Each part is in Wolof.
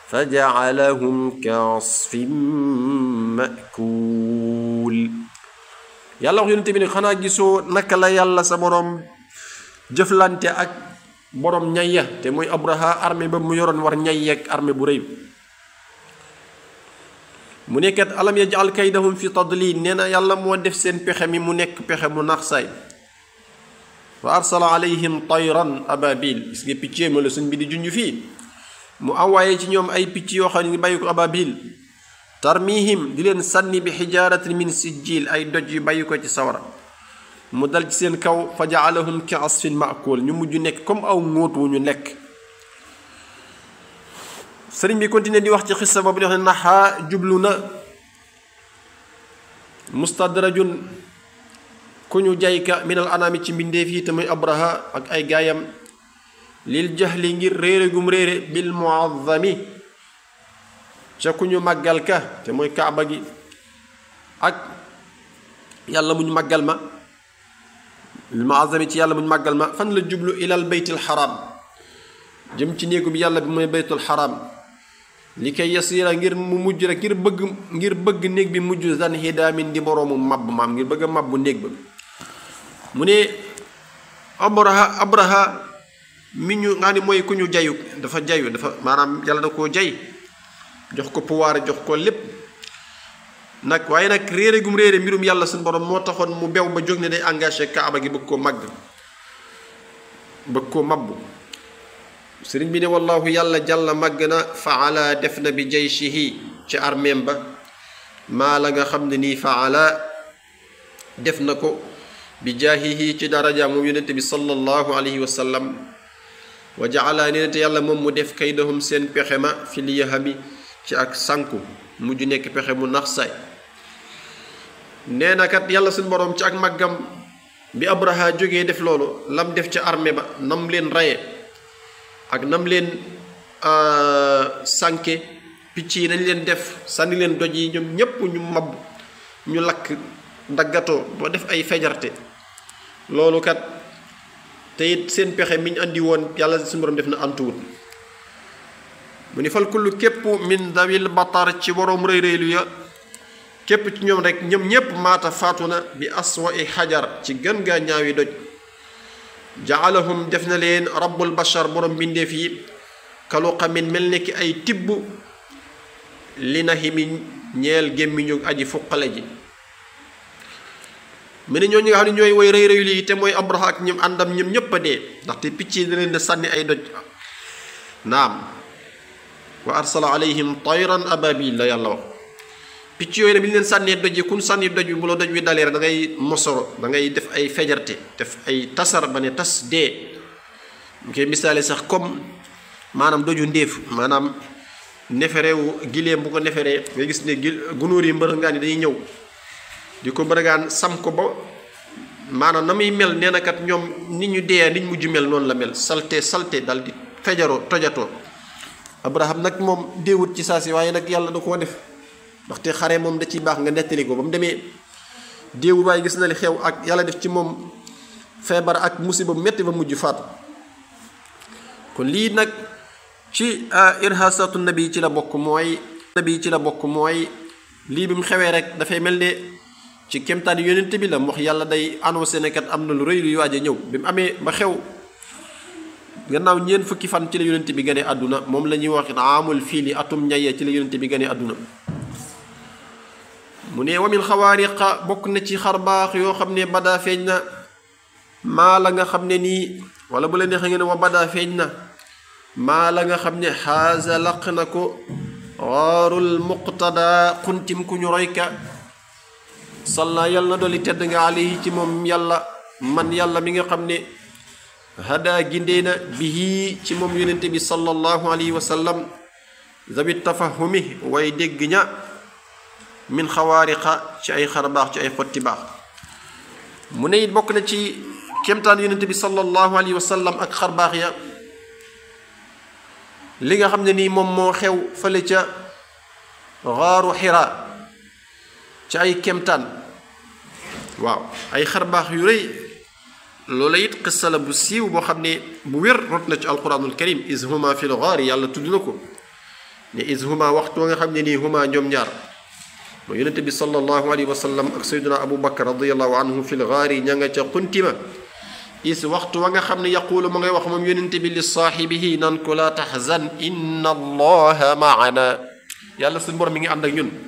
fa jacalahum kaasfin makuul yàlla wax yonente bi ne xanaa gisoo naka la yàlla sa boroom jëflante ak boroom ñayya te mooy abraha armée ba mu yoroon war ñay ak armée bu rëy mu nekkat alam yajal kaydahum fi tadlil nee na yàlla moo def seen pexe mi mu nekk pexe mu nax saay wa arsala alayhim tayran ababil gis nga picc ma la suñ bi di junj fii mu envoyé ci ñoom ay picc yoo xam ne bàyyi ko ababil tarmihim di leen sànni bi xijaaratin min sijjil ay doj yu bàyyi ko ci sawara mu dal ci seen kaw fa jaalahum ka asfin maakul ñu mujj nekk comme aw ngóot wu ñu lekk sëriñ bi continué di wax ci xissa boobu di wax ne naxaa jublu na mustadrajun ku ñu jayka minal anaami ci mbindeef yi te muy abraha ak ay gaayam lil jahli ngir réere gum réere bil muazzami ca ku ñu màggal ka te mooy kaaba gi ak yàlla muñ màggal ma bil muazzami ci yàlla muñ màggal ma fan la jublu ilal baytil xaram jëm ci néegu bi yàlla bi mooy baytul xaram li koy yasira ngir mu mujj rek ngir bëgg ngir bëgg néeg bi mujj zan hidaamin di boroomu mabb maam ngir bëgg a mabbu néeg ba mu ne abraha abraha mi ñu nga ni mooy ku ñu jayu dafa jayu dafa maanaam yàlla da koo jay jox ko pouvoir jox ko lépp nag waaye nag réere gum réere mbirum yàlla suñu borom moo taxoon mu bew ba jóg ne day engagé kaaba gi bëgg koo màgg bëgg koo mabbu sëriñ bi ne wallahu yàlla jàlla màgg na faala def na bi jayshihi ci armeem ba maa la nga xam ne nii faala def na ko bi jaahihi ci daraja moom yonente bi sallallahu alayhi wa sallam wa jaala nee na te yàlla moom mu def kaydahum seen pexe ma fi liyahami ci ak sànku mujj nekk pexe mu nax saay nee na kat yàlla suñ boroom ci ak màggam bi abraha jógee def loolu lam def ca armée ba nam leen raye ak nam leen sànke picc yi nañ leen def sànni leen doj yi ñoom ñépp ñu mab ñu lakk daggatoo boo def ay fejarte loolu kat te it seen pexe mi ñu andi woon yàlla suñu borom def na antuwut mu ni fal kullu képp min dawil batar ci boroom rëy rëylu ya képp ci ñoom rek ñoom ñépp maata faatu na bi aswa i xajar ci gën gaa ñaawi doj jaalahum def na leen rabbul bashar borom mbindeef yi kalu xamin mel ni ki ay tibb li na himi ñeel gémmiñu aji fuqale ji mu ne ñooñu nga xam ne ñooy woy rëy rëy lii te mooy abraha ak ñoom àndam ñoom ñépp a dee ndaxte picc yi da leen di sànni ay doj naam wa arsala alayhim tayran ababil la yàlla wax picc yooyu ne bi ñu leen sànnee doj yi kun sànni doj bi bu la doj wi dalee rek da ngay mosoro da ngay def ay fejarte def ay tasar ba ne tas dee ñu koy misaale sax comme maanaam doju ndéef maanaam neferewu gileem bu ko neferee nga gis ne gi gunóor yi mbërëngaan yi dañuy ñëw di ko mbërëngaan sam ko ba maanaam na muy mel nee na kat ñoom nit ñu dee nit mujj mel noonu la mel salte salte dal di fejaroo tojatoo abraham nag moom déewut ci saa si waaye nag yàlla da koo def ndaxte xare moom da ciy baax nga nettali ko ba mu demee déewut waaye gis na li xew ak yàlla def ci moom feebar ak musiba bu metti ba mujj faatu kon lii nag ci irhasatu nabi ci la bokk mooy nabi ci la bokk mooy lii bi mu xewee rek dafay mel ne ci kemtaan yonent bi la mu wax yàlla day annoncé ne kat am na lu rëy luy waaj a ñëw bi mu amee ba xew gannaaw ñeent fukki fan ci la yonent bi gane àdduna moom la ñuy wax amul fiili atum ñaye ci la yonent bi gane àdduna mu ne wamin xawaariqa bokk na ci xar baax yoo xam ne badaa feeñ na maa la nga xam ne nii wala bu la neexee ngeen wa badaa feeñ na maa la nga xam ne xaasa laq na ko waarul muqtada xuntim ku ñu royka salla yàlla na dolli tedd nga alayhi ci moom yàlla man yàlla mi nga xam ne hada gindee na bihi ci moom yonente bi sallallahu alayhi wa sallam zabit tafahumi way dégg ña min xawaariqa ci ay xar baax ci ay xotti baax mu ne it bokk na ci kéemtaan yonente bi sallallahu alayhi wa sallam ak xar baax ya li nga xam ne nii moom moo xew fële ca xaaru xira ci ay kéemtaan waaw ay xar baax yu rëy loola it qissa la bu siiw boo xam ne bu wér rot na ci alquranul karim is huma fi lgaari yàlla tudd na ko ne is huma waxtu nga xam ne nii huma ñoom ñaar mooy yonente bi sallallahu alayhi wa sallam ak sayduna abu bakar radiallahu anhu fi lgaari ña nga ca xuntima is waxtu wa nga xam ne yaquulu mu ngay wax moom yonente bi li saaxibihi nan ko laa taxzan inna allaha maana yàlla suñu borom mi ngi ànd ak ñun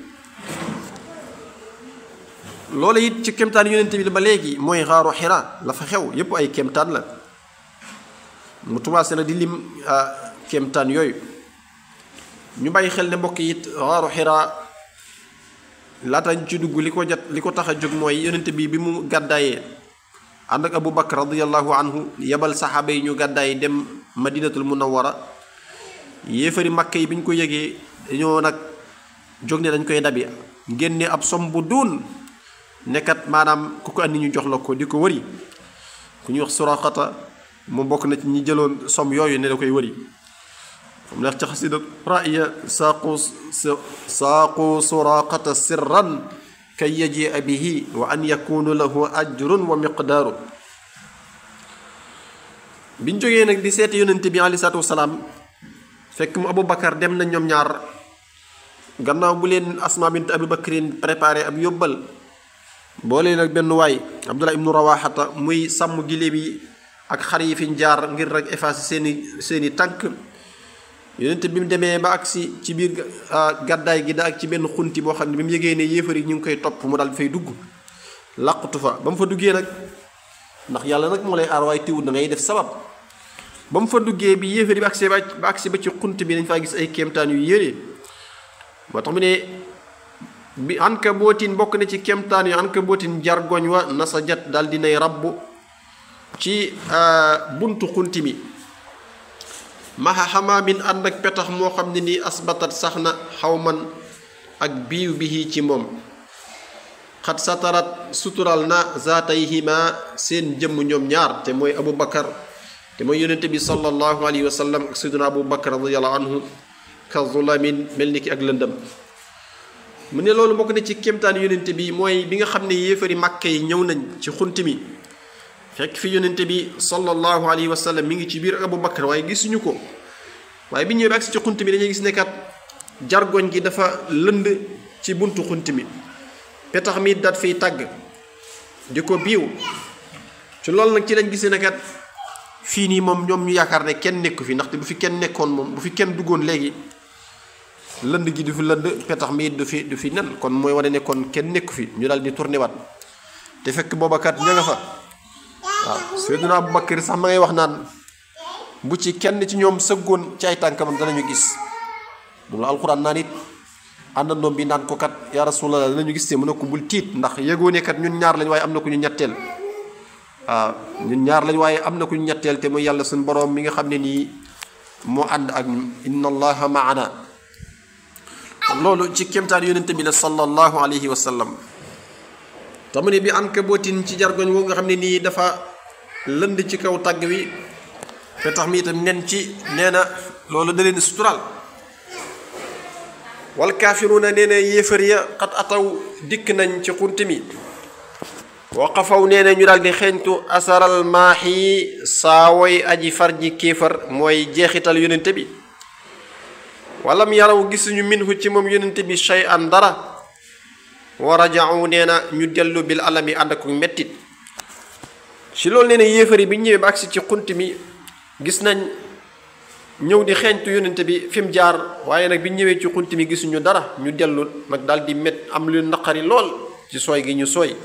loola it ci kemtaan yonente bi ba léegi mooy xaaru xira la fa xew yépp ay kemtaan la mu commencé na di lim kemtaan yooyu ñu bàyyi xel ne mbokk it xaaru xira laata ñu ci dugg li ko jot li ko tax a jóg mooy yonente bi bi mu gàddaayee ànd ak abu bakar radiallahu anhu yebal saxaaba yi ñu gàddaay dem madinatul munawara yéefari makka yi bi ñu ko yëgee dañoo nag jóg ne dañ koy dabi génne ab som bu duun nekkat maanaam ku ko andi ñu jox la ko di ko wëri ku ñuy wax suraqata mu bokk na ci ñi jëloon som yooyu ne da koy wëri xam neex ci xasida raya saaqu saaqu suraqata sirran kay yajia bihi wa an yakunu lahu ajrun wa miqdaaru biñ jógee nag di seeti yonente bi alei salatu wasalaam fekk mu abou bakar dem na ñoom ñaar gannaaw bu leen asma bint abi bakrin préparé ab yóbbal boole nag benn waay abdullah ibnu rawaxata muy sàmm giléem yi ak xar yi fiñ jaar ngir rek effacer seeni seeni tànk yonente bi mu demee ba agsi ci biir gàddaay gi da ak ci benn xunti boo xam ne bi mu yëgee ne yéefar yi ñu ngi koy topp mu daal fay dugg làqutu fa ba mu fa duggee nag ndax yàlla nag moo lay aar waaye tiwut da ngay def sabab ba mu fa duggee bi yéefar yi ba agsi ba agsi ba ci xunt bi dañ faa gis ay kéemtaan yu yére moo tax mu ne bi anka bootin bokk na ci kéemtaan yu anka bootin jargoñ wa nasajat daal dinay rabbu ci buntu xunti mi maxa xamaamin ànd ak petax moo xam ne nii asbatat sax na xaw man ak biiw bihi ci moom xat satarat sutural na zaatayhima seen jëmm ñoom ñaar te mooy abu bakar te mooy yonente bi sallallahu alayhi wa sallam ak sayduna abu bakar radiallahu anhu ka zulamin mel ni ki ak lëndëm mu ne loolu bokk na ci kéemtaan yonente bi mooy bi nga xam ne yéefari màkke yi ñëw nañ ci xunt mi fekk fi yonente bi sallallahu alayhi wa sallam mi ngi ci biir abu bakar waaye gisuñu ko waaye bi ñëwee ba agsi ci xunt mi dañuy gis nekkat jargoñ gi dafa lënd ci buntu xunt mi petax mi dat fiy tàgg di ko biiw ci loolu nag ci lañ gisee nekkat fii nii moom ñoom ñu yaakaar ne kenn nekku fi ndaxte bu fi kenn nekkoon moom bu fi kenn duggoon léegi lënd gi du fi lënd petax mi du fi du fi nen kon mooy wane ne kon kenn nekku fi ñu daal di tourné waat te fekk booba kat ña nga fa waaw Seydina Abu Bakar sax ma ngay wax naan bu ci kenn ci ñoom sëggoon ci ay tànkamam danañu gis moom la alxuraan naan it àndandoom bi naan ko kat yaa rasulallah danañu gis te mu ne ko bul tiit ndax yëgoo ne kat ñun ñaar lañ waaye am na ku ñu ñetteel waaw ñun ñaar lañ waaye am na ku ñu ñetteel te mooy yàlla suñu boroom mi nga xam ne nii moo ànd ak ñun inna allaha maana loolu ci kéemtaan yonente bi la sallallahu alayhi wa sallam tamu ne bi ankabootin ci jargoñ woo nga xam ne nii dafa lënd ci kaw tàgg wi te tax mi itam nen ci nee na loolu da leen sutural wal kaafiruuna nee na yéefar ya xat ataw dikk nañ ci xunt mi waqafaw nee na ñu daal di xeeñtu asaral maaxi saawoy aji far ji kéefar mooy jeexital yonente bi walam yaraw gisuñu minhu ci moom yonente bi shay an dara wa rajau nee na ñu dellu bil alami ànd ak mettit ci loolu nee na yéefar yi bi ñëwee ba agsi ci xunt mi gis nañ ñëw di xeeñtu yonente bi fi mu jaar waaye nag bi ñëwee ci xunt mi gisuñu dara ñu dellu nag daal di met am lu naqari lool ci sooy gi ñu sooy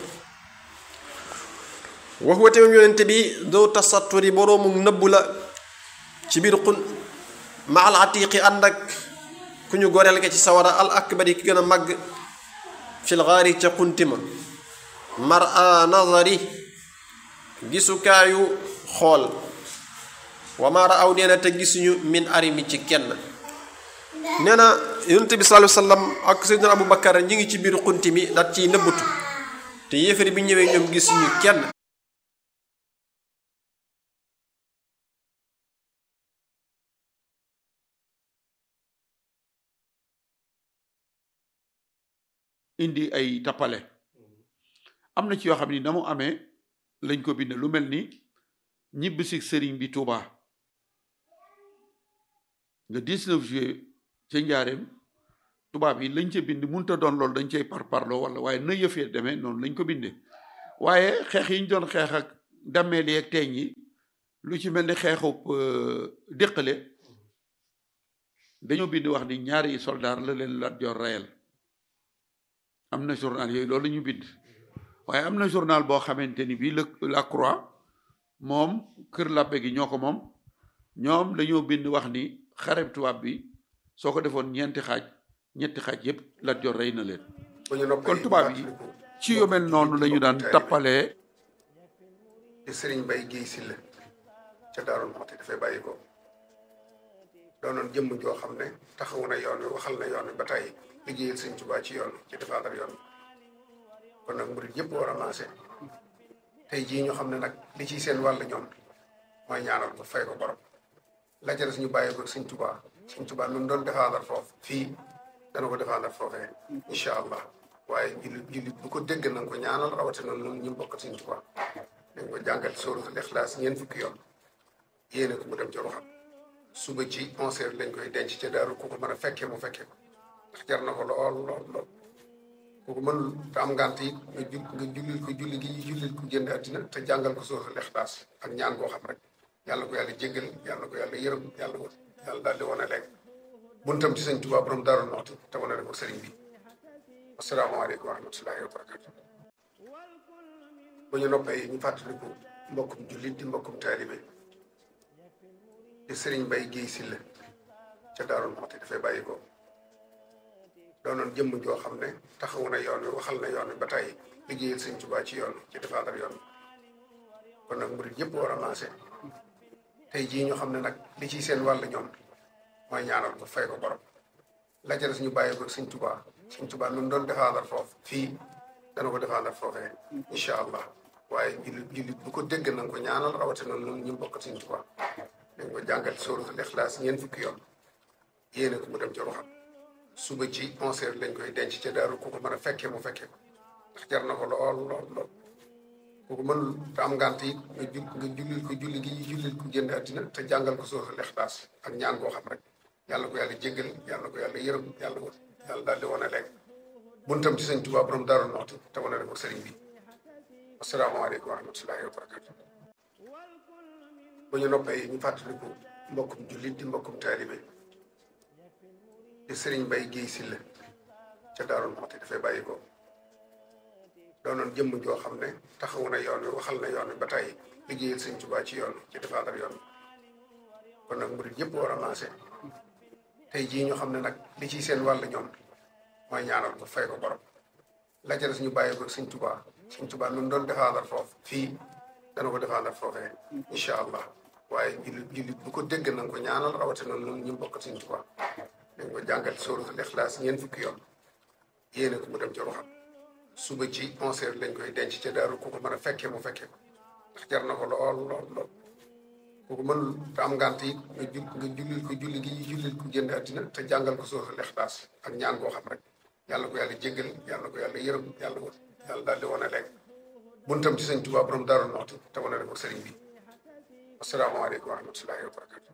wax wate moom yonente bi doo tasatturi boroomu nëbbu la ci biir xun ma al atiqi ànd ak ku ñu goreel nga ci sawara al akbari ki gën a màgg fil gaari ca xuntima mar a nazari gisukaayu xool wamaara aw nee na te gisuñu min arimi ci kenn nee na yonente bi sallallahu alayhi wasallam ak seydina abou bakar ñi ngi ci biir xunti mi dat ciy nëbbatu te yéefari bi ñëwee ñoom gisuñu kenn indi ay tappale am na ci yoo xam ni na mu amee lañ ko bind lu mel ni ñibb si sëriñ bi Touba le 19 juillet ca njaareem tubaab yi lañ ca bind munta doon loolu dañ cay par parloo wala waaye na yëfee demee noonu lañ ko bindee waaye xeex yi ñu doon xeex ak dammeel yi ak teeñ yi lu ci mel ni xeexub déqale dañoo bind wax ni ñaari soldaar la leen Lat Joor reyal am na journal yooyu loolu ñu bind waaye am na journal boo xamante ni bii la la croix moom kër làppe gi ñoo ko moom ñoom dañoo bind wax ni xareb tubaab bi soo ko defoon ñeenti xaaj ñetti xaaj yépp Lat Joor rey na leen kon tubaab yi ci yu mel noonu la ñu daan tappalee di sëriñ Bay Géey Silla ca Daaru Muxti dafay bàyyi ko doonoon jëmm joo xam ne taxawu na yoon wi waxal na yoon wi ba tey liggéeyal sëñ Tuubaa ci yoon ci défendre yoon kon nag murid yëpp war a maase tey jii ñu xam ne nag li ciy seen wàll ñoom mooy ñaanal ko fay ko borom la ca des ñu bàyyi ko sëñ Tuubaa sëñ Tuubaa nu mu doon défendre foofu fii dana ko défendre foofee incha allah waaye jullit jullit bu ko dégg na nga ko ñaanal rawatina noonu ñu bokk sëñ Tuubaa dañ ko jàngal sóoratul Ixlaas ñeent fukki yoon yéene ko mu dem ci ruxam suba ci onze heures lañ koy denc ca daaru ku ko mën a fekkee mu fekkee ko ndax jar na ko lool lool lool ku ko mënul te am ngànt it nga ju nga jullil ko julli gi jullil ko génn àddina te jàngal ko sóoratul Ixlaas ak ñaan koo xam rek yàlla ko yàlla jéggal yàlla ko yàlla yërëm yàlla ko yàlla daal di wane léegi buntam ci sëñ Tuubaa borom Daaru Muxti te wane ko sëriñ bi asalaamaaleykum wa rahmatullahi wa barakatu bu ñu noppee ñu fàttaliku mbokkum jullit di mbokkum taalibe di sëriñ Bay Géey Silla ca Daaru Muxti dafay bàyyi ko doonoon jëmm joo xam ne taxawu na yoon wi waxal na yoon wi ba tey liggéeyal sëñ Tuubaa ci yoon ci défendre yoon kon nag murit yëpp war a maase tey jii ñu xam ne nag li ciy seen wàll ñoom mooy ñaanal ko fay ko borom la ca des ñu bàyyi ko sëñ Tuubaa sëñ Tuubaa nu mu doon défendre foofu fii dana ko défendre foofee incha allah waaye jullit jullit bu ko dégg na nga ko ñaanal rawatina noonu ñu bokk sëñ Tuubaa dañ ko jàngal sóoratul Ixlaas ñeent fukki yoon yéene ko mu dem ci ruxam suba ci onze heures lañ koy denc ca daaru ku ko mën a fekkee mu fekkee ko ndax jar na ko lool lool lool ku ko mënul te am ngànt it nga ju nga jullil ko julli gi jullil ko génn àddina te jàngal ko sóoratul Ixlaas ak ñaan koo xam rek yàlla ko yàlla jéggal yàlla ko yàlla yërëm yàlla ko yàlla daal di wane léegi buntam ci sëñ Tuubaa borom Daaru Muxti te wane ko sëriñ bi asalaamaaleykum wa rahmatullahi wa barakatu bu ñu noppee ñu fàttaliku mbokkum jullit di mbokkum taalibe di sëriñ Bay Géey Silla ca Daaru Muxti dafay bàyyi ko doonoon jëmm joo xam ne taxawu na yoon wi waxal na yoon wi ba tey liggéeyal sëñ Tuubaa ci yoon ci défendre yoon kon nag murit yëpp war a maase tey jii ñu xam ne nag li ciy seen wàll ñoom mooy ñaanal ko fay ko borom la ca des ñu bàyyi ko sëñ Tuubaa sëñ Tuubaa nu mu doon défendre foofu fii dana ko défendre foofee incha allah waaye jullit jullit bu ko dégg na nga ko ñaanal rawatina noonu ñu bokk sëñ Tuubaa dañ ko jàngal sóoratul Ixlaas ñeent fukki yoon yéene ko mu dem ci ruxam suba ci onze heures lañ koy denc ca daaru ku ko mën a fekkee mu fekkee ko ndax jar na ko lool lool lool ku ko mënul te am ngànt it nga ju nga jullil ko julli gi jullil ko génn àddina te jàngal ko sóoratul Ixlaas ak ñaan koo xam rek yàlla ko yàlla jéggal yàlla ko yàlla yërëm yàlla ko yàlla daal di wane léegi buntam ci sëñ Tuubaa borom Daaru Muxti te wane ko sëriñ bi asalaamaaleykum wa rahmatullahi wa barakatu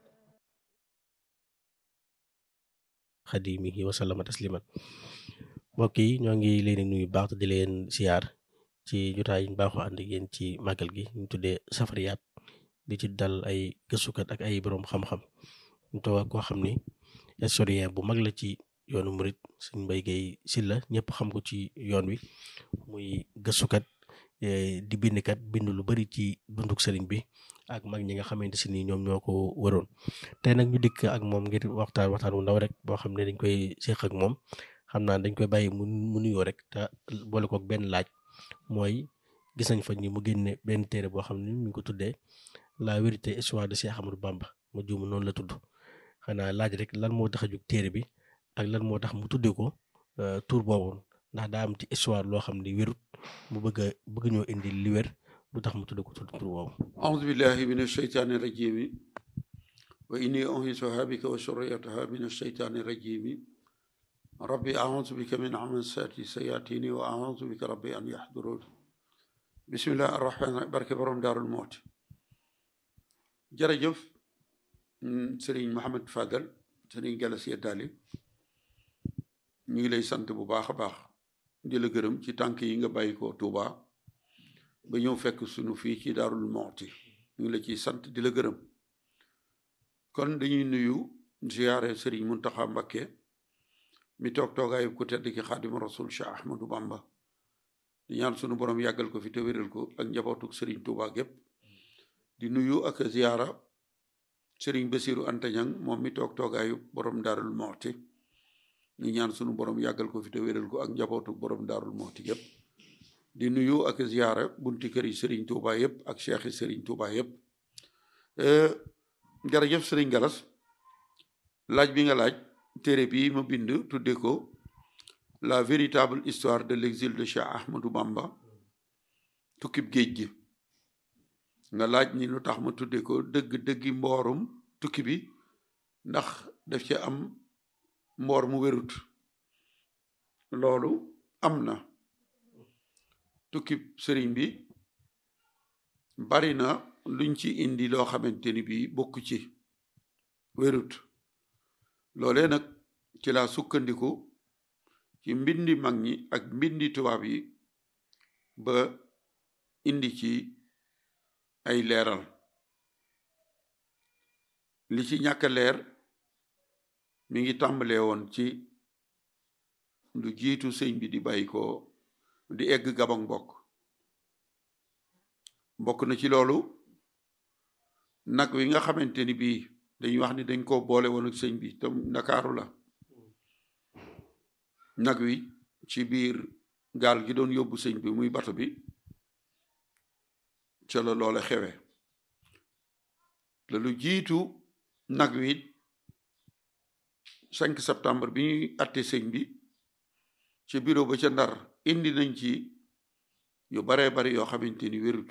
xadimihi wa sallama tasliman mbokk yi ñoo ngi leen di nuyu baax te di leen siyaar ci jotaay yi ñu baaxoo ànd ak yéen ci màggal gi ñu tuddee safariyaat di ci dal ay gëstukat ak ay borom xam-xam ñu toog ak koo xam ni historien bu mag la ci yoonu murit Sëñ Mbay Géey Silla ñëpp xam ko ci yoon wi muy gëstukat di bindkat bind lu bari ci dunduk sëriñ bi ak mag ñi nga xamante si ni ñoom ñoo ko waroon tey nag ñu dikk ak moom ngir waxtaan waxtaan wu ndaw rek boo xam ne dañ koy séq ak moom xam naa dañ koy bàyyi mu mu nuyoo rek te boole kook benn laaj mooy gis nañ fa ni mu génne benn téere boo xam ne mi ngi ko tuddee la vérité histoire de Cheikh Ahmadou Bamba ma juum noonu la tudd xanaa laaj rek lan moo tax a jug téere bi ak lan moo tax mu tuddee ko tur boobu ndax daa am ci histoire loo xam ne wérut mu bëgg a bëgg ñoo indi li wér lu tax mu tuddee ko tur boobu. أعوذ بالله من الشيطان الرجيم وإني أنهزها بك وسريتها من الشيطان الرجيم ربي أعوذ بك من عمسات سياتيني وأعوذ بك ربي أن يحضرون بسم الله الرحمن الرحيم barke borom Daarul Muxti jërëjëf Serigne Mohamed Fadel Serigne Galas Yeddaali ñu ngi lay sant bu baax a baax di la gërëm ci tànk yi nga bàyyi ko Touba ba ñëw fekk sunu fii ci Daarul Muxti ñu ngi la ciy sant di la gërëm kon dañuy nuyu ziyaare Sëriñ Muntaxa Mbakke mi toog toogaayu ku tedd ki Xaadimu Rasul Cheikh Ahmadou Bamba di ñaan sunu borom yàggal ko fi te wéral ko ak njabootuk Sëriñ Touba gépp di nuyu ak ziyaara Sëriñ Basiru Antañang moom mi toog toogaayu borom Daarul Muxti ñu ñaan sunu borom yàggal ko fi te wéral ko ak njabootuk borom Daarul Muxti gépp di nuyu ak ziyaara bunti kër yi Sëriñ Touba yëpp ak cheikh yi Sëriñ Touba yëpp jërëjëf Sëriñ Galas laaj bi nga laaj téere bi ma bind tudde ko la véritable histoire de l'exil de Cheikh Ahmadou Bamba tukkib géej gi nga laaj ni lu tax ma tudde ko dëgg dëggi mboorum tukki bi ndax daf ci am mboor mu wérut loolu am na tukki sëriñ bi bari na luñ ci indi loo xamante ni bii bokk ci wérut loolee nag ci laa sukkandiku ci mbindi mag ñi ak mbindi tubaab yi ba indi ci ay leeral li ci ñàkk leer mi ngi tàmbalee woon ci lu jiitu sëñ bi di bàyyi ko di egg gabang bokk bokk na ci loolu nag wi nga xamante ni bii dañuy wax ni dañ ko boole woon ak sëñ bi te ndakaaru la nag wi ci biir gaal gi doon yóbbu sëñ bi muy bato bi ca la loole xewe la lu jiitu nag wi 5 septembre bi ñuy atte sëñ bi ci bureau ba ca ndar indi nañ ci yu baree bari yoo xamante ni wérut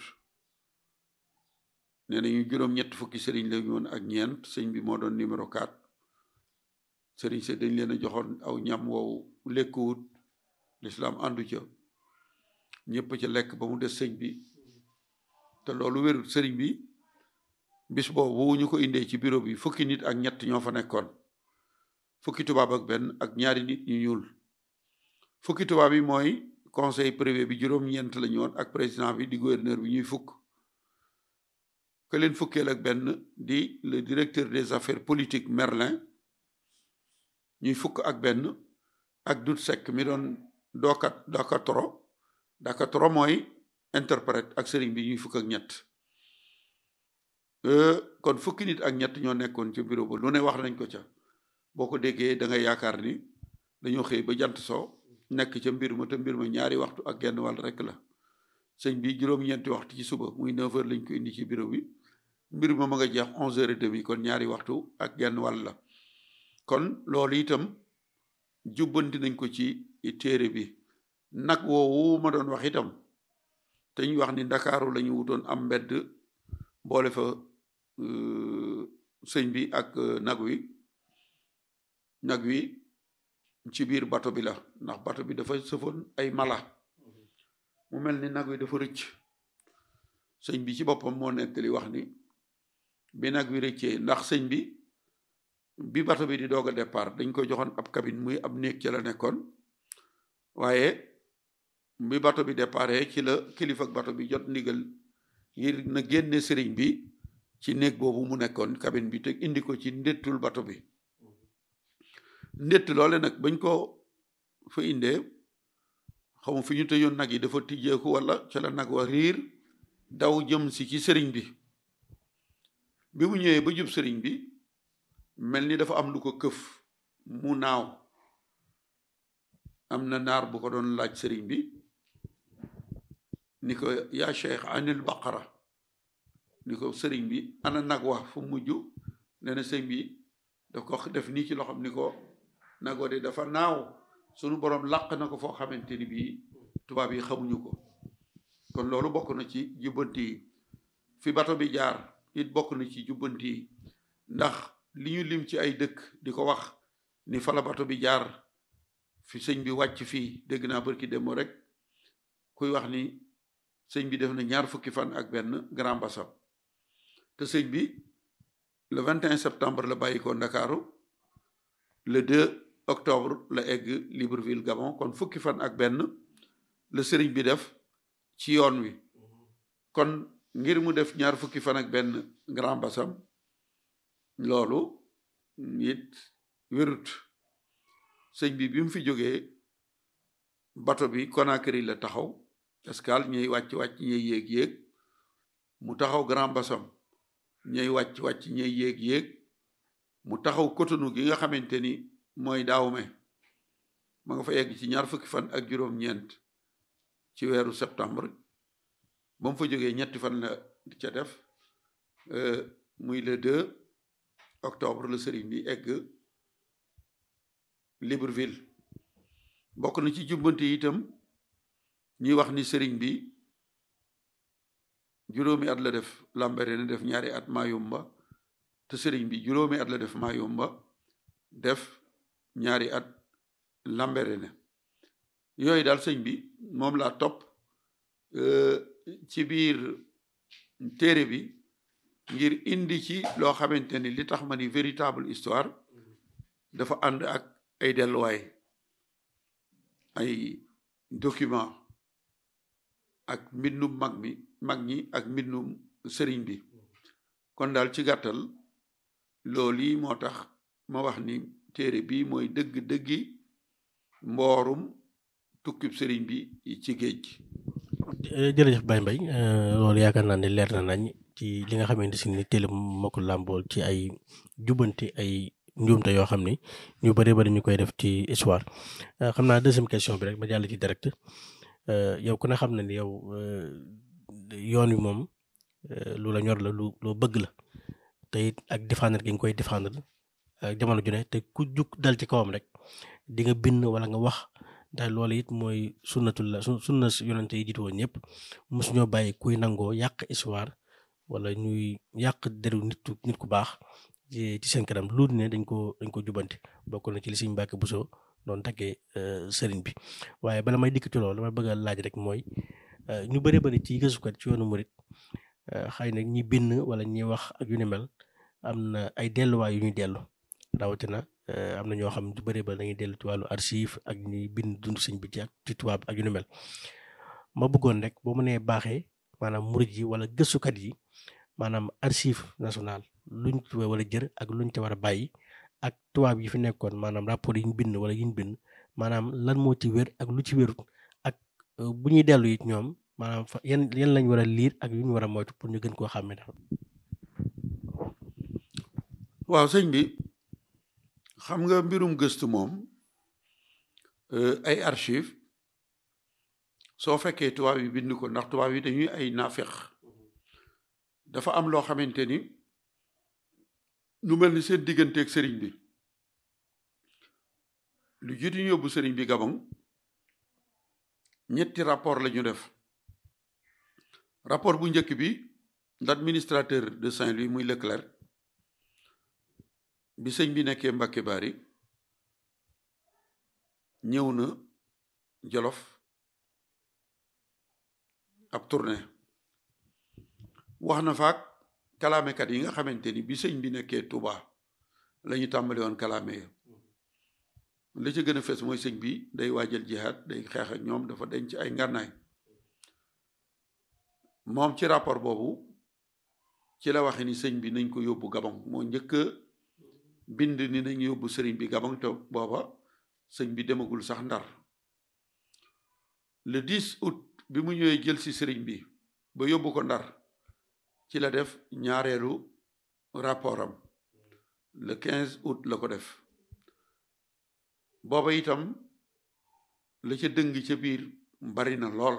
nee nañu juróom-ñett fukki sëriñ la ñu woon ak ñeent sëñ bi moo doon numéro 4 sëriñ se dañ leen a joxoon aw ñam wow lekkuwut lislaam àndu ca ñëpp ca lekk ba mu des sëñ bi te loolu wérut sëriñ bi bis boobu ñu ko indee ci bureau bi fukki nit ak ñett ñoo fa nekkoon fukki tubaab ak benn ak ñaari nit ñu ñuul fukki tubaab yi mooy conseil privé bi juróom-ñeent la ñu woon ak président bi di gouverneur bi ñuy fukk que leen fukkeel ak benn di le directeur des affaires politiques Merlin ñuy fukk ak benn ak dut sekk mi doon dookat dakatoro dakatoro mooy interprète ak sëriñ bi ñuy fukk ak ñett kon fukki nit ak ñett ñoo nekkoon ca bureau ba lu ne wax nañ ko ca boo ko déggee da ngay yaakaar ni dañoo xëy ba jant soo nekk ca mbir ma te mbir ma ñaari waxtu ak genn wàll rek la sëñ bi juróom-ñeenti waxtu ci suba muy 9 heures lañ ko indi ci bureau bi mbir ma ma nga jeex 11 heures et demi kon ñaari waxtu ak genn wàll la kon loolu itam jubbanti nañ ko ci téere bi nag woowu ma doon wax itam te ñu wax ni ndakaaru la ñu wutoon am mbedd boole fa sëñ bi ak nag wi nag wi ci biir bato bi la ndax bato bi dafa sëfoon ay mala mu mel ni nag wi dafa rëcc sëñ bi ci boppam moo nettali wax ni bi nag wi rëccee ndax sëñ bi bi bato bi di doog a départ dañ ko joxoon ab cabine muy ab néeg ci la nekkoon waaye bi bato bi déparé ci la kilifa ak bato bi jot ndigal ngir na génne sëriñ bi ci néeg boobu mu nekkoon cabine bi te indi ko ci ndettul bato bi ndett loole nag bañ ko fa indee xamu fi ñu tëjoon nag yi dafa tijjeeku wala ca la nag wa riir daw jëm si ci sëriñ bi bi mu ñëwee ba jub sëriñ bi mel ni dafa am lu ko këf mu naaw am na naar bu ko doon laaj sëriñ bi ni ko yaa cheikh anil baqara ni ko sëriñ bi ana nag wax fu mujj nee na sëriñ bi daf ko def nii ci loxoom ni ko nagoo de dafa naaw sunu borom làq na ko foo xamante ni bii tubaab yi xamuñu ko kon loolu bokk na ci jubbanti yi fi bato bi jaar it bokk na ci jubbanti yi ndax li ñu lim ci ay dëkk di ko wax ni fa la bato bi jaar fi sëñ bi wàcc fii dégg naa barki dem rek kuy wax ni sëñ bi def na ñaar fukki fan ak benn Grand Bassam te sëñ bi le 21 septembre la bàyyi ko Ndakaaru le 2 octobre la egg Libreville Gabon kon fukki fan ak benn la sëriñ bi def ci yoon wi kon ngir mu def ñaar fukki fan ak benn Grand Bassam loolu it wérut sëñ bi bi mu fi jógee bato bi Conakry la taxaw escale ñuy wàcc wàcc ñuy yéeg yéeg mu taxaw Grand Bassam ñuy wàcc wàcc ñuy yéeg yéeg mu taxaw Cotonou gi nga xamante ni mooy Dahomey ma nga fa yegg ci ñaar fukki fan ak juróom-ñeent ci weeru septembre ba mu fa jógee ñetti fan la ca def muy le 2 octobre la sëriñ bi egg Libreville bokk na ci jubbante itam ñuy wax ni sëriñ bi juróomi at la def Lambaréné def ñaari at Mayumba te sëriñ bi juróomi at la def Mayumba def ñaari at Lambaréné yooyu daal sëñ bi moom laa topp ci biir téere bi ngir indi ci loo xamante ni li tax ma ni véritable histoire dafa ànd ak ay delluwaay ay document ak mbindum mag mi mag ñi ak mbindum sëriñ bi kon daal ci gàttal loolu yi moo tax ma wax ni téere bi mooy dëgg-dëggi mboorum tukkib sëriñ bi ci géej gi jërëjëf Baye Mbaye loolu yaakaar naa ne leer na nañ ci li nga xamante si ni téele moo ko làmbool ci ay jubbanti ay njuumte yoo xam ni ñu bëri bëri ñu koy def ci histoire xam naa deuxième question bi rek ma jàll ci direct yow ku ne xam na ni yow yoon wi moom lu la ñor la lu loo bëgg la te it ak défendre gi nga koy défendre jamono ju ne te ku jug dal ci kawam rek di nga bind wala nga wax ndax loolu it mooy sunnatul la sunna yonante yi jiitu woon ñëpp mosuñoo bàyyi kuy nangoo yàq histoire wala ñuy yàq deru nit nit ku baax ci seen kanam lu ne dañ ko dañ ko jubanti bokk na ci li Sëriñ Mbàkke Buso doon taggee sëriñ bi waaye bala may dikk ci loolu dama bëgg a laaj rek mooy ñu bëri bëri ci gëstukat ci yoonu murit xëy na ñi bind wala ñi wax ak yu ni mel am na ay delluwaay yu ñuy dellu rawatina am na ñoo xam ne du bëri ba dañuy dellu ci wàllu archive ak ñi bind dund sëñ bi ci ak ci tubaab ak yu ni mel ma bëggoon rek boo mënee baaxee maanaam murit yi wala gëstukat yi maanaam archive national luñ ci wala jër ak luñ ci war a bàyyi ak tubaab yi fi nekkoon maanaam rapport yi ñu bind wala yi ñu bind maanaam lan moo ci wér ak lu ci wérut ak bu ñuy dellu it ñoom maanaam fa yan yan lañ war a liir ak yu ñu war a moytu pour ñu gën koo xàmmee daal. waaw sëñ bi xam nga mbirum gëstu moom ay archive soo fekkee tubaab yi bind ko ndax tubaab yi dañuy ay naafeq dafa am loo xamante ni lu mel ni seen digganteeg sëriñ bi lu jiitu ñu yóbbu sëriñ bi Gabon ñetti rapport la ñu def rapport bu njëkk bi l'administrateur de Saint-Louis muy Leclerc bi sëñ bi nekkee Mbàkke Bari ñëw na Jolof ab tournée wax na faak kalaamekat yi nga xamante ni bi sëñ bi nekkee Touba la ñu tàmbali woon kalaame ya la ca gën a fees mooy sëñ bi day waajal jihaad day xeex ak ñoom dafa denc ay ngànnaay moom ci rapport boobu ci la waxe ni sëñ bi nañ ko yóbbu Gabon moo njëkk a bind ni nañ yóbbu sëriñ bi Gabon te booba sëñ bi demagul sax Ndar le 10 août bi mu ñëwee jël si sëriñ bi ba yóbbu ko Ndar ci la def ñaareelu rapport am le 15 août la ko def booba itam la ca dëng ca biir bari na lool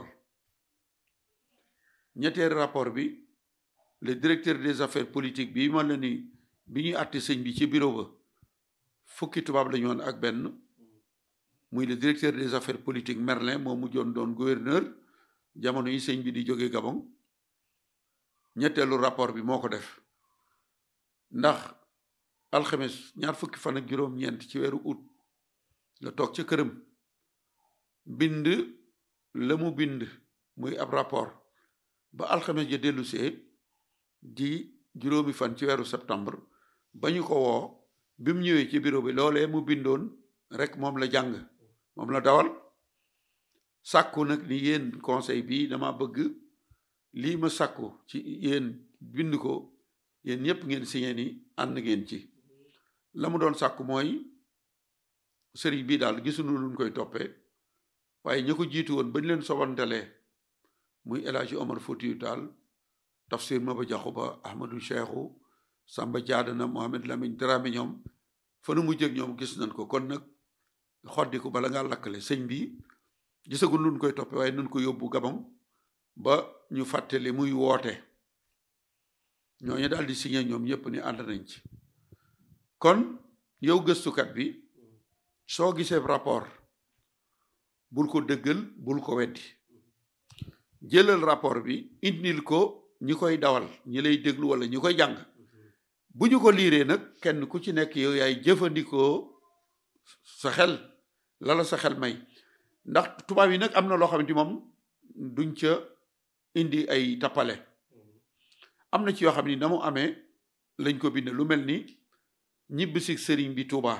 ñetteelu rapport bi le directeur des affaires politiques bi man la ni bi ñuy àtte sëñ bi ci bureau ba fukki tubaab la ñu woon ak benn muy le directeur des affaires politiques Merlin moo mujjoon doon gouverneur jamono yi sëñ bi di jóge Gabon ñetteelu rapport bi moo ko def ndax alxames ñaar fukki fan ak juróom-ñeent ci weeru août la toog ca këram bind la mu bind muy ab rapport ba alxames ja dellusee di juróomi fan ci weeru septembre ba ñu ko woo bi mu ñëwee ci bureau bi loolee mu bindoon rek moom la jàng moom la dawal sàkku nag ni yéen conseil bi dama bëgg lii ma sàkku ci yéen bind ko yéen ñëpp ngeen signé ni ànd ngeen ci la mu doon sàkku mooy sëriñ bii daal gisuñu luñ koy toppee waaye ñi ko jiitu woon bañ leen sobantalee muy El Hadji Omar Foutiyou Tall tafsir Maba Jaxu Ba Ahmadou Cheikhou Samba Jaadana Mohamed Lamine Dramé ñoom fa nu mu jëg ñoom gis nañ ko kon nag xoddi ko bala ngaa lakkale sëñ bi gisagul nun koy toppe waaye nun ko yóbbu Gabon ba ñu fàttali muy woote ñooñu daal di signé ñoom ñëpp ni ànd nañ ci kon yow gëstukat bi soo gisee rapport bul ko dëggal bul ko weddi jëlal rapport bi indil ko ñi koy dawal ñi lay déglu wala ñi koy jàng bu ñu ko liiree nag kenn ku ci nekk yow yaay jëfandikoo sa xel la la sa xel may ndax tubaab yi nag am na loo xamante moom duñ ca indi ay tappale am na ci yoo xam ni na mu amee lañ ko bind lu mel ni ñibbisi sëriñ bi Touba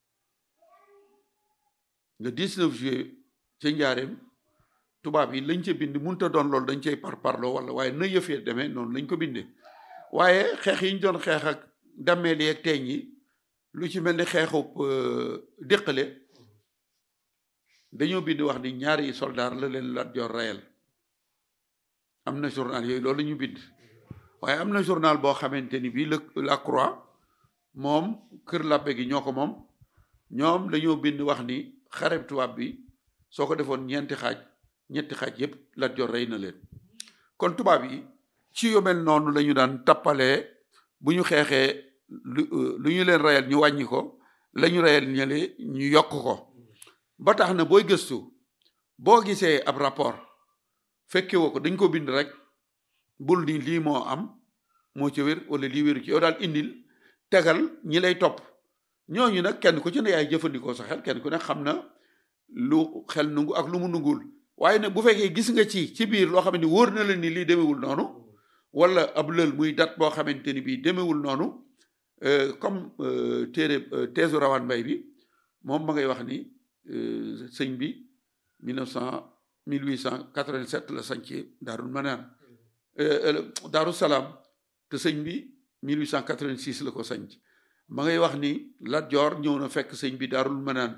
le 19 juillet ca njaareem tubaab yi lañ ca bind munta doon loolu dañ cay par parloo wala waaye na yëfee demee noonu lañ ko bindee waaye xeex yi ñu doon xeex ak dammeel yi ak teeñ yi lu ci mel ni xeexub déqale dañoo bind wax ni ñaari soldaar la leen Lat Joor reyal am na journal yooyu loolu ñu bind waaye am na journal boo xamante ni bii la Croix moom kër làppe gi ñoo ko moom ñoom dañoo bind wax ni xareb tubaab bi soo ko defoon ñeenti xaaj ñetti xaaj yépp Lat Joor rey na leen kon tubaab yi ci yu mel noonu la ñu daan tappalee bu ñu xeexee lu lu ñu leen reyal ñu wàññi ko la ñu reyal ñële ñu yokk ko ba tax na booy gëstu boo gisee ab rapport fekke woo ko dañ ko bind rek bul ni lii moo am moo ci wér wala lii wéru ci yow daal indil tegal ñi lay topp ñooñu nag kenn ku ci ne yaay jëfandikoo sa xel kenn ku ne xam na lu xel nungu ak lu mu nungul waaye nag bu fekkee gis nga ci ci biir loo xam ne wóor na la ni lii demewul noonu wala ab lël muy dat boo xamante ni bii demewul noonu comme téere teesu rawaan mbay bi moom ma ngay wax ni sëñ bi 1900 1887 la sañc daarul manaan daaru salaam te sëñ bi 1886 la ko sañc ma ngay wax ni Lat Joor ñëw na fekk sëñ bi daarul manaan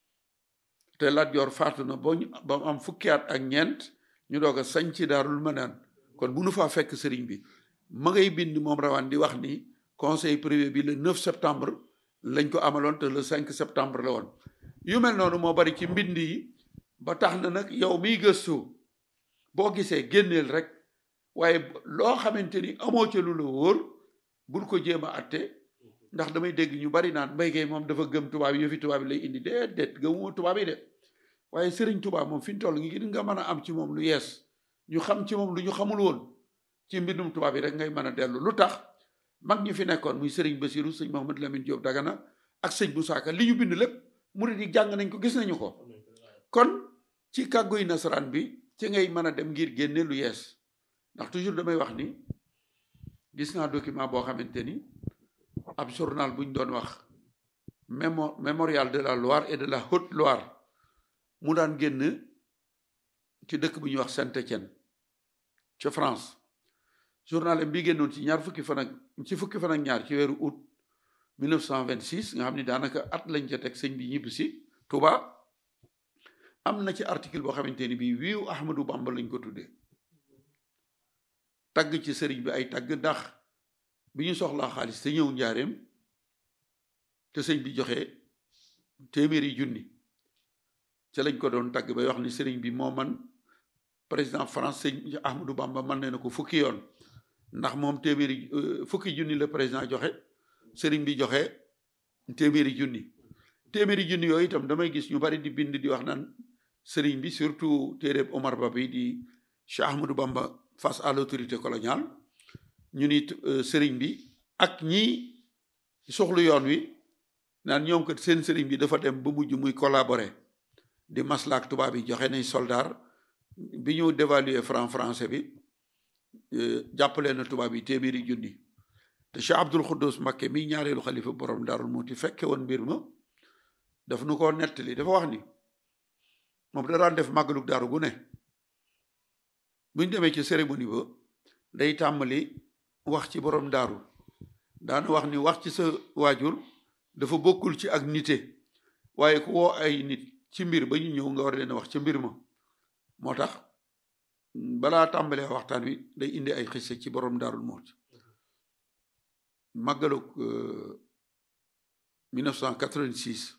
te Lat Joor faatu na ba ba mu am fukki at ak ñeent ñu doog a sañc daarul manaan kon bu nu faa fekk sëriñ bi ma ngay bind moom rawaan di wax ni conseil privé bi le 9 septembre lañ ko amaloon te le 5 septembre la woon yu mel noonu moo bari ci mbind yi ba tax na nag yow miy gëstu boo gisee génneel rek waaye loo xamante ni amoo ca lu la wóor bul ko jéem a atte ndax damay dégg ñu bari naan mbay kay moom dafa gëm tubaab yi yëfi tubaab yi lay indi déedéet gëmuma tubaab yi de waaye sëriñ tubaab moom fi ñu toll ngi nga mën a am ci moom lu yees ñu xam ci moom lu ñu xamul woon ci mbindum tubaab yi rek ngay mën a dellu lu tax mag ñi fi nekkoon muy sëriñ Basiru sëñ Mahamad Lamine Diop Dagana ak sëñ Moussa Ka li ñu bind lépp murid yi jàng nañ ko gis nañu ko kon ci kàgguy nasaraan bi ci ngay mën a dem ngir génne lu yees ndax toujours damay wax ni gis naa document boo xamante ni ab journal bu ñu doon wax mémo mémorial de la Loire et de la Haute-Loire mu daan génn ci dëkk bu ñuy wax Saint-Étienne ca France journal bi génnoon ci ñaar fukki fan ak ci fukki fan ak ñaar ci weeru août 1926 nga xam ni daanaka at lañ ca teg sëñ bi ñibbi si Touba am na ci article boo xamante ni bii wiiw Ahmadou Bamba lañ ko tuddee tagg ci sëriñ bi ay tagg ndax bi ñu soxlaa xaalis te ñëw njaareem te sëñ bi joxe téeméeri junni ca lañ ko doon tagg bay wax ni sëriñ bi moo man président France sëñ Ahmadou Bamba man ne na ko fukki yoon ndax moom téeméeri fukki junni la président joxe sëriñ bi joxe téeméeri junni téeméeri junni yooyu itam damay gis ñu bari di bind di wax naan sëriñ bi surtout téeréb Omar Ba bi di Cheikh Ahmadou Bamba face à l'autorité coloniale ñu ni sëriñ bi ak ñi soxlu yoon wi naan ñoom kat seen sëriñ bi dafa dem ba mujj muy collaborer di maslaak tubaab yi joxe nañ soldat bi ñu dévaluer franc français bi jàppale na tubaab yi téeméeri junni te Cheikh Abdoul Khoudous Mbacké mi ñaareelu xalifa borom Daarul Muuti fekke woon mbir ma daf nu ko nettali dafa wax ni moom da daan def màggalug daaru gu ne buñ demee ci cérémonie ba day tàmbali wax ci borom daaru daana wax ni wax ci sa waajur dafa bokkul ci ak nite waaye ku woo ay nit ci mbir ba ñu ñëw nga war leen a wax ca mbir ma moo tax balaa tàmbalee waxtaan wi day indi ay xisse ci borom daarul mooti màggalug 1986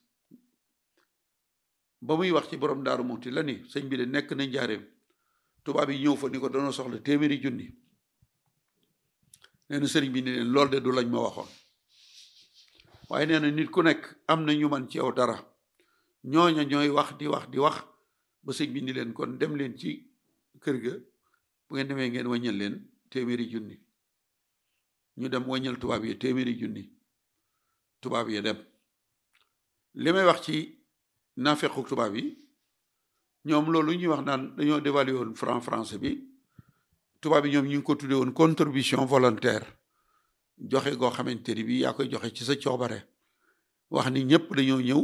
ba muy wax ci borom daaru mooti la ni sëñ bi de nekk na njaareem tubaab yi ñëw fa ni ko doona soxla téeméeri junni nee na sëriñ bi ni leen lool de du lañ ma waxoon waaye nee na nit ku nekk am na ñu man ci yow dara ñooña ñooy wax di wax di wax ba sëñ bi ni leen kon dem leen ci kër ga bu ngeen demee ngeen wàññal leen téeméeri junni ñu dem wàññal tubaab yi téeméeri junni tubaab yi dem li may wax ci naafequ tubaab yi ñoom loolu ñuy wax naan dañoo dévalué woon franc français bi tubaab yi ñoom ñu ngi ko tuddee woon contribution volontaire joxe goo xamante ni bi yaa koy joxe ci sa coobare wax ni ñëpp dañoo ñëw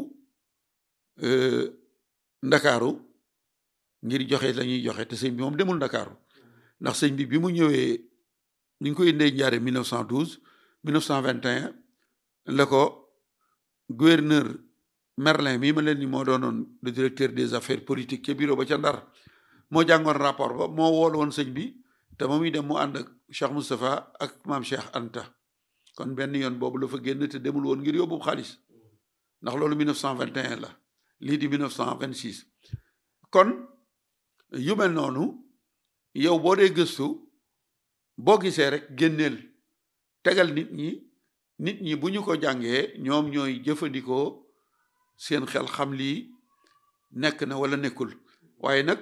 ndakaaru ngir joxe la ñuy joxe te sëñ bi moom demul ndakaaru ndax sëñ bi bi mu ñëwee ni ñu ko indee njaare 1912 1921 la ko gouverneur Merlin mii ma leen ni moo doonoon le directeur des affaires politiques ca bureau ba ca Ndar moo jàngoon rapport ba moo wool woon sëñ bi te ba muy dem mu ànd ak Cheikh Moustapha ak maam Cheikh Anta kon benn yoon boobu la fa génn te demul woon ngir yóbbu xaalis ndax loolu 1921 la lii di 1926 kon yu mel noonu yow boo dee gëstu boo gisee rek génneel tegal nit ñi nit ñi bu ñu ko jàngee ñoom ñooy jëfandikoo seen xel xam lii nekk na wala nekkul waaye nag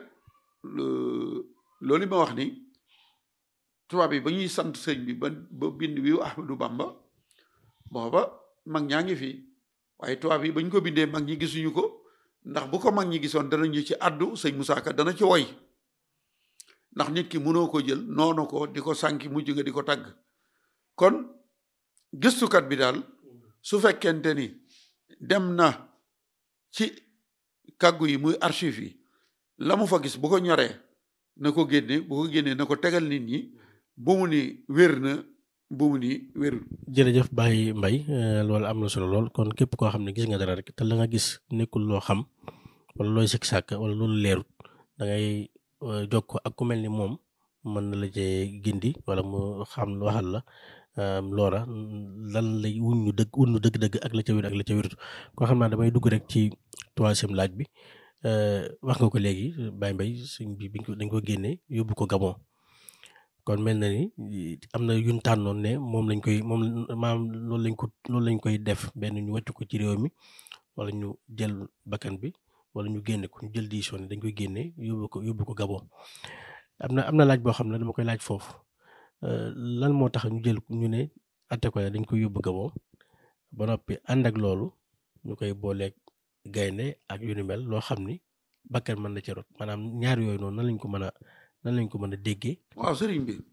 loolu ma wax ni tubaab yi ba ñuy sant sëñ bi ba ba bind wi Ahmadou Bamba booba mag ñaa ngi fi waaye tubaab yi ba ñu ko bindee mag ñi gisuñu ko ndax bu ko mag ñi gisoon danañu ci àddu sëñ Moussa Ka dana ci woy ndax nit ki mënoo ko jël noonu ko di ko sànki mujj nga di ko tàgg kon gëstukat bi daal su fekkente ni dem na ci kàggu yi muy archive yi la mu fa gis bu ko ñoree na ko génne bu ko génnee na ko tegal nit ñi bu mu ni wér na bu mu ni wérul jërëjëf Baye Mbaye loolu am na solo lool kon képp koo xam ne gis nga dara rek te la nga gis nekkul loo xam wala looy sikk sàkk wala loolu leerut da ngay jokkoo ak ku mel ni moom mën na la cee gindi wala mu xam waxal la loola lan lay wuñ ñu dëgg wuñ ñu dëgg-dëgg ak la ca wér ak la ca wérut koo xam naa damay dugg rek ci troisième laaj bi wax nga ko léegi Baye Mbaye suñ bi biñ ko dañ ko génnee yóbbu ko Gabon kon mel na ni am na yuñ tànnoon ne moom lañ koy moom maam loolu lañ ko loolu lañ koy def benn ñu wàcc ko ci réew mi wala ñu jël bakkan bi wala ñu génne ko ñu jël décision ne dañ koy génne yóbbu ko yóbbu ko Gabon am na am na laaj boo xam ne dama koy laaj foofu lan moo tax ñu jël ñu ne atte ko dañ koy yóbbu Gabon ba noppi ànd ak loolu ñu koy booleeg gaynde ak yu ni mel loo xam ni bakkan mën na ci rot maanaam ñaar yooyu noonu nan lañ ko mën a nan lañ ko mën a déggee. waaw sëriñ bi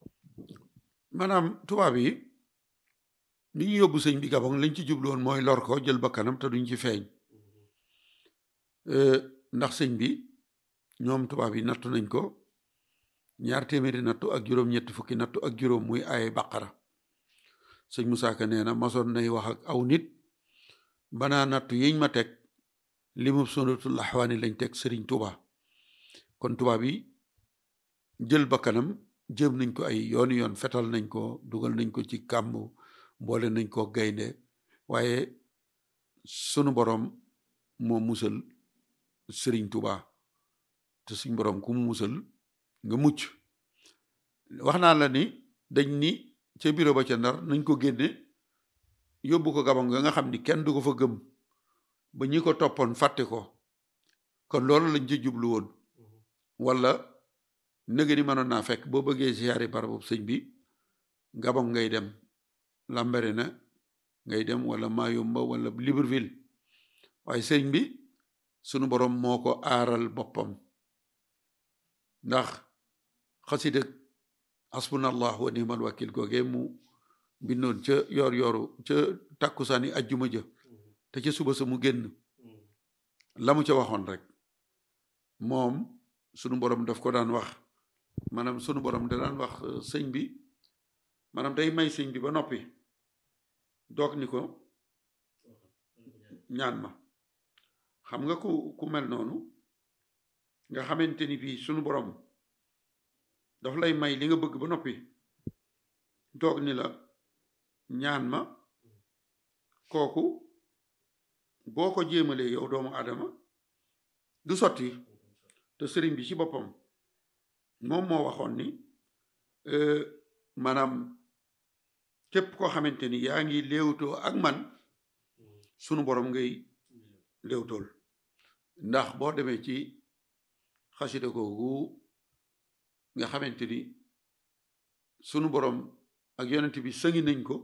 maanaam tubaab yi li ñu yóbbu sëñ bi Gabon lañ ci jublu woon mooy lor ko jël bakkanam te duñ ci feeñ ndax sëñ bi ñoom tubaab yi nattu nañ ko ñaar téeméeri nattu ak juróom-ñetti fukki nattu ak juróom muy ay baqara sëñ Moussa Ka nee na masoon nay wax ak aw nit banaa nattu yiñ ma teg li mu sonatul axwaani lañ teg sëriñ Touba kon tubaab yi jël bakkanam jëm nañ ko ay yooni yoon fetal nañ ko dugal nañ ko ci kàmb boole nañ ko gaynde waaye sunu borom moo musal sëriñ Touba te suñ borom ku mu musal nga mucc wax naa la ni dañ ni ca bureau ba ca ndar nañ ko génne yóbbu ko Gabon nga nga xam ni kenn du ko fa gëm ba ñi ko toppoon fàtte ko kon loolu lañ ci jublu woon wala nëgë ni mënoon naa fekk boo bëggee siyaari barabu sëñ bi Gabon ngay dem Lambaréné ngay dem wala Mayumba wala Libreville waaye sëñ bi sunu borom moo ko aaral boppam ndax xasida hasbunallah wa ni'mal wakil googee mu bindoon ca yoor yooru ca tàkkusaani ajjuma ja te ca suba sa mu génn la mu ca waxoon rek moom sunu borom daf ko daan wax maanaam sunu borom da daan wax sëñ bi maanaam day may sëñ bi ba noppi doog ni ko ñaan ma xam nga ku ku mel noonu nga xamante ni bii sunu borom daf lay may li nga bëgg ba noppi doog ni la ñaan ma kooku boo ko jéemalee yow doomu Adama du sotti te sëriñ bi ci boppam moom moo waxoon ni maanaam képp koo xamante ni yaa ngi léewtoo ak man sunu borom ngay léewtool ndax boo demee ci xasida googu nga xamante ni sunu borom ak yonent bi sëngi nañ ko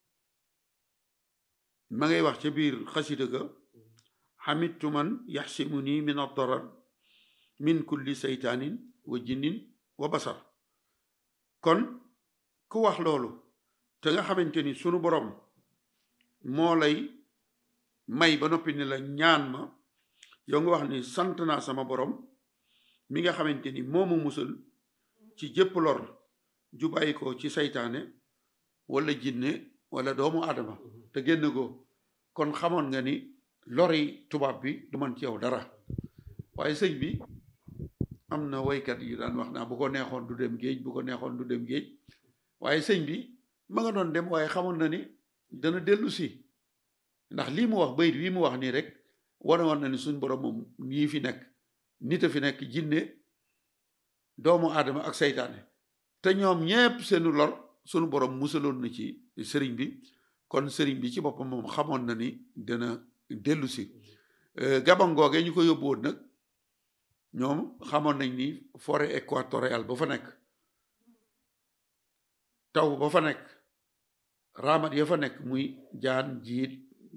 ma ngay wax ca biir xasida ga xamittu man yaxsimu nii min addarar min kulli seytaanin wa jinnin wa basar kon ku wax loolu te nga xamante ni sunu borom moo lay may ba noppi ni la ñaan ma yow nga wax ni sant naa sama borom mi nga xamante ni moomu musal ci jëpp lor ju bàyyi ko ci seytaane wala jinne wala doomu aadama te génn ko kon xamoon nga ni lori tubaab bi du man ci yow dara waaye sëñ bi am na waykat yu daan wax naa bu ko neexoon du dem géej bu ko neexoon du dem géej waaye sëñ bi ma nga doon dem waaye xamoon na ni dana dellu si ndax lii mu wax bayit wii mu wax nii rek wane woon na ni suñ borom moom ñii fi nekk nit a fi nekk jinne doomu aadama ak seytaane te ñoom ñépp seenu lor sunu borom musaloon na ci sëriñ bi kon sëriñ bi ci boppam moom xamoon na ni dana dellu si gabon googee ñu ko yóbbu woon nag ñoom xamoon nañ ni forêt équatoriale ba fa nekk taw ba fa nekk raamat ya fa nekk muy jaan jiit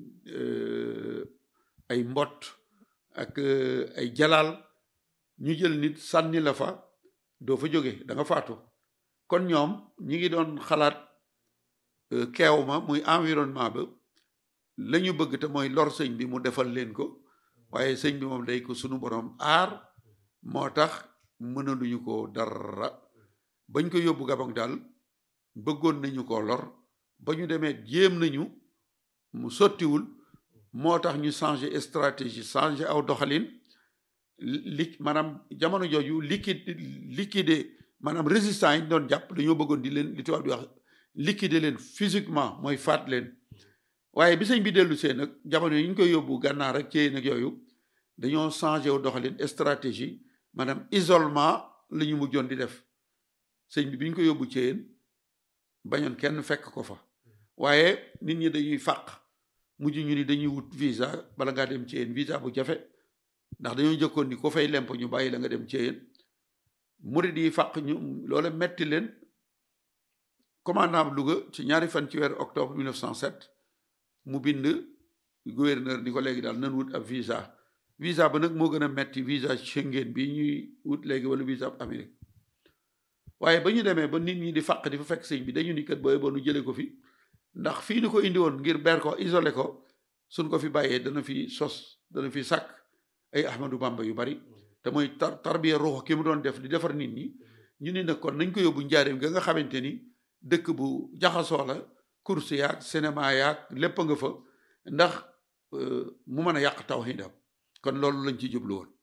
ay mbott ak ay jalaal ñu jël nit sànni la fa doo fa jóge da nga faatu kon ñoom ñi ngi doon xalaat keew ma muy environnement ba la ñu bëgg te mooy lor sëñ bi mu defal leen ko waaye sëñ bi moom day ko sunu borom aar moo tax mënaluñu ko dara bañ ko yóbbu Gabon daal bëggoon nañu ko lor ba ñu demee jéem nañu mu sottiwul moo tax ñu changer stratégie changer aw doxalin li maanaam jamono jooju liquide liquider maanaam résistants yi ñu doon jàpp dañoo bëggoon di leen li tubaab di wax liquider leen physiquement mooy faat leen waaye bi sëñ bi dellu see nag jamono yi ñu koy yóbbu gànnaar ak cee nag yooyu dañoo changé wu doxalin stratégie maanaam isolement la ñu mujjoon di def sëñ bi bi ñu ko yóbbu ceen bañoon kenn fekk ko fa waaye nit ñi dañuy fàq mujj ñu ni dañuy wut visa bala ngaa dem ceen visa bu jafe ndax dañoo jëkkoon ni ko fay lemp ñu bàyyi la nga dem ceen murid yi fàq ñu loola metti leen commandant Louga ci ñaari fan ci weeru octobre 1907 mu bind gouverneur ni ko léegi daal nan wut ab visa visa ba nag moo gën a metti visa Schengen bi ñuy wut léegi wala visa ab Amérique waaye ba ñu demee ba nit ñi di fàq di fa fekk sëñ bi dañu ni kat booy ba nu jëlee ko fi ndax fii ni ko indi woon ngir ber ko isolé ko suñ ko fi bàyyee dana fi sos dana fi sàkk ay Ahmadou Bamba yu bari te mooy tar tarbiya ruux ki mu doon def di defar nit ñi ñu ni nag kon nañ ko yóbbu njaareem ga nga xamante ni dëkk bu jaxasoo la course yaag cinéma yaag lépp nga fa ndax mu mën a yàq tawhidam kon loolu lañ ci jublu woon.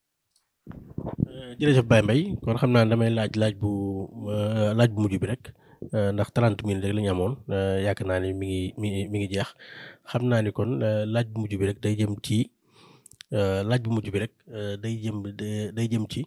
jërëjëf Baye Mbaye kon xam naa damay laaj laaj bu laaj bu mujj bi rek ndax 30 minutes rek la ñu amoon yaakaar naa ni mi ngi mi ngi mi ngi jeex xam naa ni kon laaj bu mujj bi rek day jëm ci laaj bu mujj bi rek day jëm day jëm ci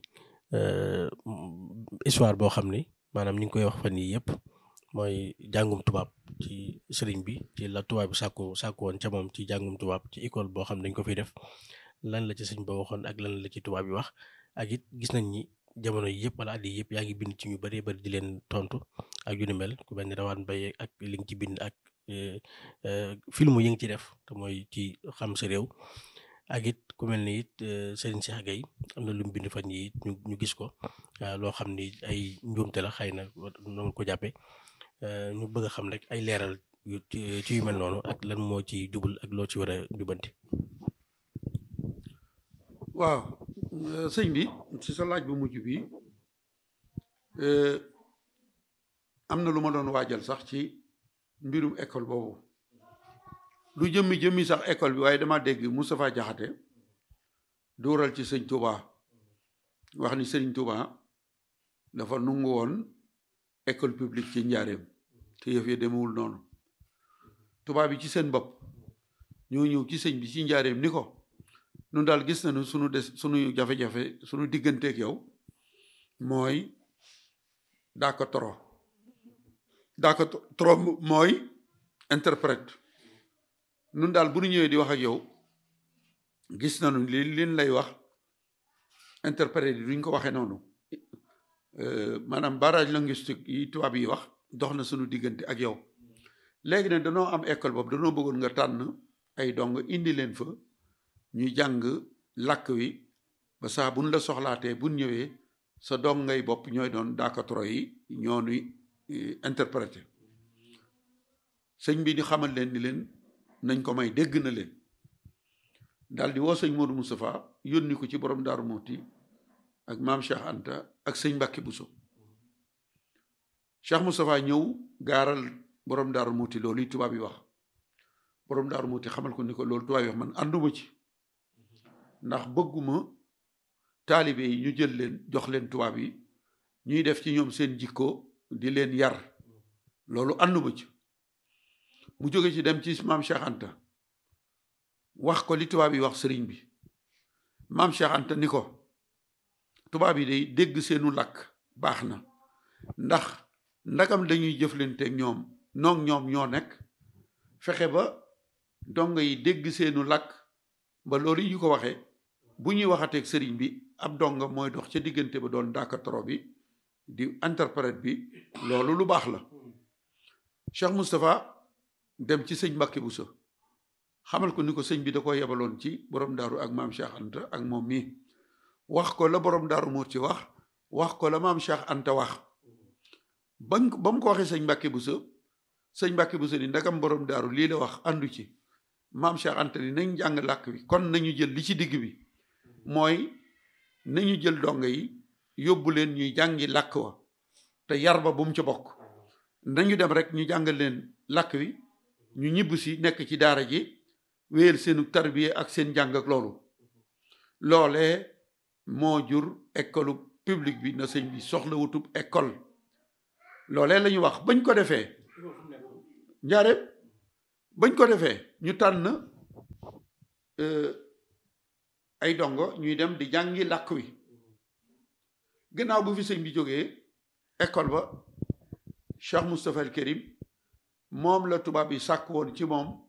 histoire boo xam ni maanaam ñu ngi koy wax fan yii yëpp. mooy jàngum tubaab ci sëriñ bi ci la tubaab bi sàkku sàkku woon ca moom ci jàngum tubaab ci école boo xam ne dañ ko fiy def lan la ci sëriñ ba waxoon ak lan la ci tubaab bi wax ak it gis nañ ni jamono yi yëpp wala at yi yëpp yaa ngi bind ci ñu bëree bëri di leen tontu ak yu ni mel ku mel ni rawaan bay ak li nga ci bind ak film yi nga ci def te mooy ci xam sa réew ak it ku mel ni it Serigne Cheikh Gueye am na lu mu bind fan yi ñu ñu gis ko loo xam ni ay njuumte la xëy na noonu ko jàppee ñu bëgg a xam rek ay leeral yu ci yu mel noonu ak lan moo ci jubul ak loo ci war a jubanti. waaw sëñ bi ci sa laaj bu mujj bi am na lu ma doon waajal sax ci mbirum école boobu lu jëmmi jëmmi sax école bi waaye dama dégg Moustapha Diakhaté dóoral ci sëñ Touba wax ni sëñ Touba dafa nungu woon école publique ci njaareem te yëf yi demewul noonu tubaab bi ci seen bopp ñoo ñëw ci sëñ bi ci njaareem ni ko nun daal gis nañu sunu des sunu jafe-jafe sunu digganteeg yow mooy daaka toro daaka toro mooy interprète nun daal bu ñu ñëwee di wax ak yow gis nañu li liñ lay wax interprète yi duñ ko waxee noonu maanaam barrage linguistique yi tubaab yi wax dox na sunu diggante ak yow léegi nag danoo am école boobu danoo bëggoon nga tànn ay dong indi leen fa ñuy jàng làkk wi ba saa buñ la soxlaatee buñ ñëwee sa dong ngay bopp ñooy doon daakatoro yi ñoo nuy interprété sëñ bi di xamal leen ni leen nañ ko may dégg na leen daal di woo sëñ Modou Moustapha yónni ko ci borom Daaru Muuti ak maam Cheikh Anta ak sëñ Mbàkke Buso Cheikh Moustapha ñëw gaaral borom Daaru Muuti loolu yi tubaab yi wax borom Daaru Muuti xamal ko ni ko loolu tubaab yi wax man ànduma ci ndax bëgguma taalibe yi ñu jël leen jox leen tubaab yi ñuy def ci ñoom seen jikko di leen yar loolu ànduma ci mu jóge ci dem ci maam Cheikh Anta wax ko li tubaab yi wax sëriñ bi maam Cheikh Anta ni ko tubaab yi day dégg seenu làkk baax na ndax ndagam dañuy jëflanteeg ñoom noog ñoom ñoo nekk fexe ba dongo yi dégg seenu làkk ba loolu yi ñu ko waxee bu ñuy waxateeg sëriñ bi ab donga mooy dox ca diggante ba doon dàkkatoro bi di interprète bi loolu lu baax la Cheikh Moustapha dem ci sëñ Mbàkke Buso xamal ko ni ko sëñ bi da ko yebaloon ci borom daaru ak maam Cheikh Anta ak moom mii wax ko la borom daaru moo ci wax wax ko la maam Cheikh Anta wax bañ ba mu ko waxee sëñ Mbàkke Buso sëñ Mbàkke Buso ni ndagam borom daaru lii la wax àndu ci maam Cheikh Anta ni nañ jàng làkk bi kon nañu jël li ci digg bi mooy nañu jël dongo yi yóbbu leen ñuy jàngi làkk wa te yar ba bu mu ca bokk nañu dem rek ñu jàngal leen làkk wi ñu ñibb si nekk ci daara ji wéyal seenu tarbiye ak seen jàng ak loolu loolee moo jur école publique bi na sëñ bi soxla wutub école loolee la ñu wax bañ ko defee njaareem bañ ko defee ñu tànn ay dongo ñuy dem di jàngi làkk wi gannaaw bu fi sëñ bi jógee école ba Cheikh Moustapha El Kérim moom la tubaab yi sàkk woon ci moom